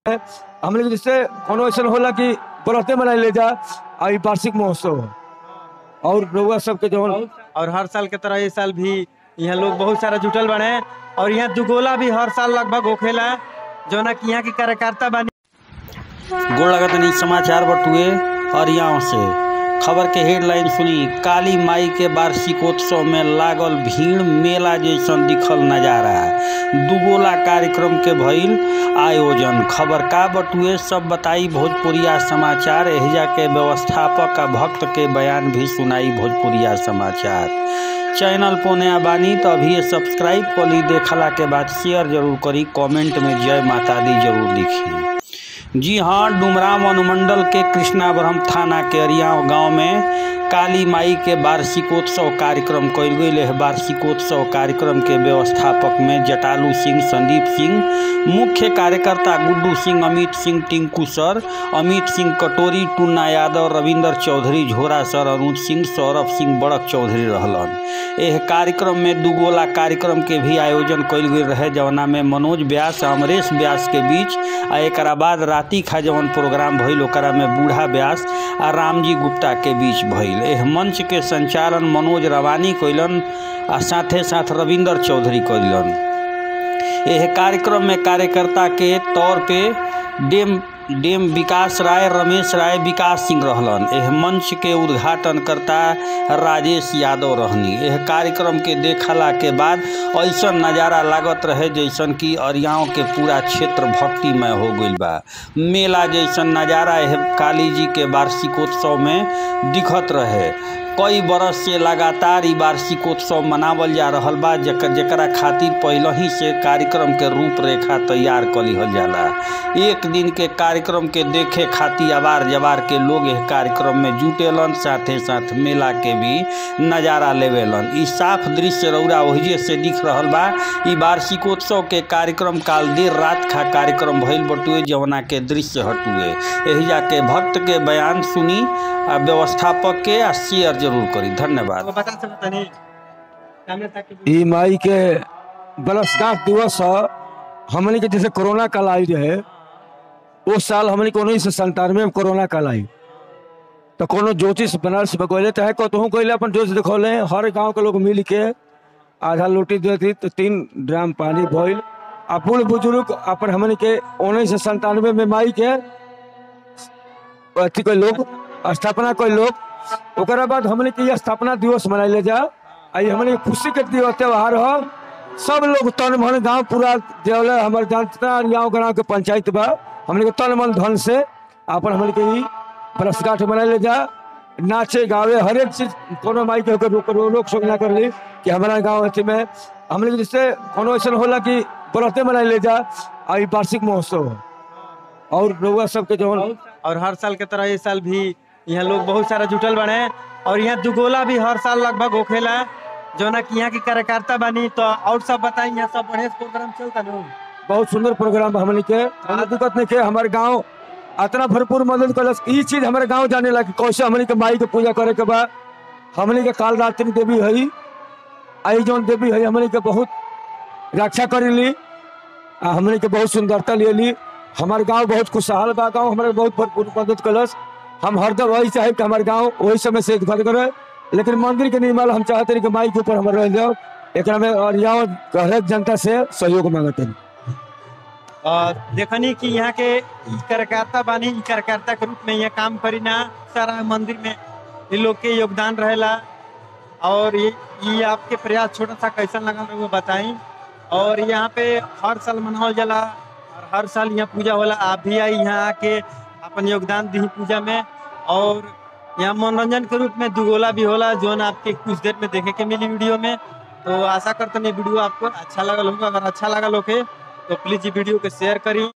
हम लोग जैसे कोनो ऐसा होला कि बरते मनाई ले जा आ ई वार्षिक महोत्सव है। और रउआ सबके जवन और हर साल के तरह ये साल भी यहाँ लोग बहुत सारा जुटल बने और यहाँ दुगोला भी हर साल लगभग होखेला जौना कि यहाँ के कार्यकर्ता बानी गोड़ लगत नहीं समाचार बटुए अरियाव से खबर के हेडलाइन सुनी काली माई के वार्षिकोत्सव में लागल भीड़ मेला जैसन दिखल नजारा दुगोला कार्यक्रम के भइल आयोजन खबर का बटुए सब बताई भोजपुरिया समाचार एहिजा के व्यवस्थापक आ भक्त के बयान भी सुनाई भोजपुरिया समाचार चैनल पोने बानी तो अभी सब्सक्राइब कर ली देखला के बाद शेयर जरूर करी कमेंट में जय माता दी जरूर लिखी जी हाँ डुमराव अनुमंडल के कृष्णावरम थाना के अरियाव गांव में काली माई के वार्षिकोत्सव कार्यक्रम कयल गेल है वार्षिकोत्सव कार्यक्रम के व्यवस्थापक में जटालू सिंह संदीप सिंह मुख्य कार्यकर्ता गुड्डू सिंह अमित सिंह टिंकू सर अमित सिंह कटोरी टुन्ना यादव रविंदर चौधरी झोरा सर अनुज सिंह सौरभ सिंह बड़क चौधरी रहलन एह कार्यक्रम में दुगोला कार्यक्रम के भी आयोजन कयल गेल रहे जवना में मनोज व्यास आ अमरेश व्यास के बीच आ एकरा बाद राति खा जवन प्रोग्राम भइल ओकरा में बूढ़ा व्यास आ रामजी गुप्ता के बीच भइल एह मंच के संचालन मनोज रवानी कइलन आ साथे साथ रविंदर चौधरी कइलन एह कार्यक्रम में कार्यकर्ता के तौर पे डेम डेम विकास राय रमेश राय विकास सिंह रहलन एह मंच के उद्घाटन करता राजेश यादव रहनी एह कार्यक्रम के देखला के बाद ऐसा नज़ारा लागत रहे जैसन कि अरियाव के पूरा क्षेत्र भक्तिमय हो गइल बा मेला जैसन नज़ारा एह काली जी के वार्षिकोत्सव में दिखत रहे कई बरस से लगातार ई वार्षिकोत्सव मनावल जा रहल बा जकर जकरा खातिर पहले ही से कार्यक्रम के रूपरेखा तैयार कर लिहल जाला एक दिन के कार्यक्रम के देखे खातिर अवार जवार के लोग एह कार्यक्रम में जुटेलन साथे साथ मेला के भी नज़ारा लेवेलन ई साफ दृश्य रौरा ओहिजे से दिख रहल बा ई वार्षिकोत्सव के कार्यक्रम काल देर रात खा कार्यक्रम भइल बटुए जवना के दृश्य हटुए एहिजा के भक्त के बयान सुनी आ व्यवस्थापक के आ शेयर जरूर करी धन्यवाद वो बता सकते नहीं सामने तक ई माई के बरसगांठ दिवस ह हमनी के जैसे कोरोना काल आई रहे उस साल हमनी के उन्नीस सौ संतानवे में कोरोना काल आई तो कोनो ज्योतिष बनारस में गए चाहे कतहूँ गए अपन ज्योतिष दिखौले हर गांव के लोग मिल के आधा लोटी देती तो तीन ड्राम पानी भइल आ बूढ़ बुजुर्ग अपन हमनी के उन्नीस सौ संतानवे में माई के अथी कोई लोग स्थापना कोई लोग ओकरा बाद हमने के ये स्थापना दिवस मनाइले जा आई हमने के खुशी के दिवस त्योहार हो सब लोग तन मन गांव पूरा देवले हमर जितना गांव गांव के पंचायत बा हमने के तन मन धन से अपन हमने के ई बरसगांठ मनाइले जा नाचे गावे हर एक चीज कोनो माई के होकर रोक रोक शोक ना कर ली कि हमारा गांव अथी में हमने के जैसे कोनो ऐसा होला कि बरते मनाइले जा आई वार्षिक महोत्सव है। और रउआ सबके जवन और हर साल के तरह ये साल भी यहाँ लोग बहुत सारा जुटल बने और यहाँ दुगोला भी हर साल लगभग होखेला जौना कि यहाँ के कार्यकर्ता बानी तो और सब बताई यहाँ सब बढ़िया से प्रोग्राम चलता नु बहुत सुंदर प्रोग्राम बा हमनी के हमरा दिक्कत नहीं के हमारे गांव इतना भरपूर मदद करलस ई चीज हमारे गांव जाने ला कि कैसे हमनी के माई के पूजा करे के बा हमनी के काल रात्रि देवी हई आई जौन देवी हई हमनी के बहुत रक्षा करेली आ हमनी के बहुत सुंदरता लेली हमारे गांव बहुत खुशहाल बा गांव हमारे बहुत भरपूर मदद करलस हम हरदम वही चाहे कि हमारे गांव वही समय से घर करे लेकिन मंदिर के निर्माण हम चाहते रही कि माई के ऊपर हमारे रह जाओ एकरा में और यहाँ हरेक जनता से सहयोग मांगते हैं और देखनी कि यहाँ के ई कार्यकर्ता बानी ई कार्यकर्ता के रूप में यहाँ काम करी ना सारा मंदिर में ये लोग के योगदान रहेला और ये ये आपके प्रयास छोटा सा कैसा लगा वो बताई और यहाँ पे हर साल मनावल जाला और हर साल यहाँ पूजा होला आप भी आई यहाँ आके अपन योगदान दी पूजा में और यहाँ मनोरंजन के रूप में दुगोला भी होला जो आपके कुछ देर में देखे के मिली वीडियो में तो आशा करते हैं वीडियो आपको अच्छा लगा होगा अगर अच्छा लगा लोग तो प्लीज ये वीडियो को शेयर करी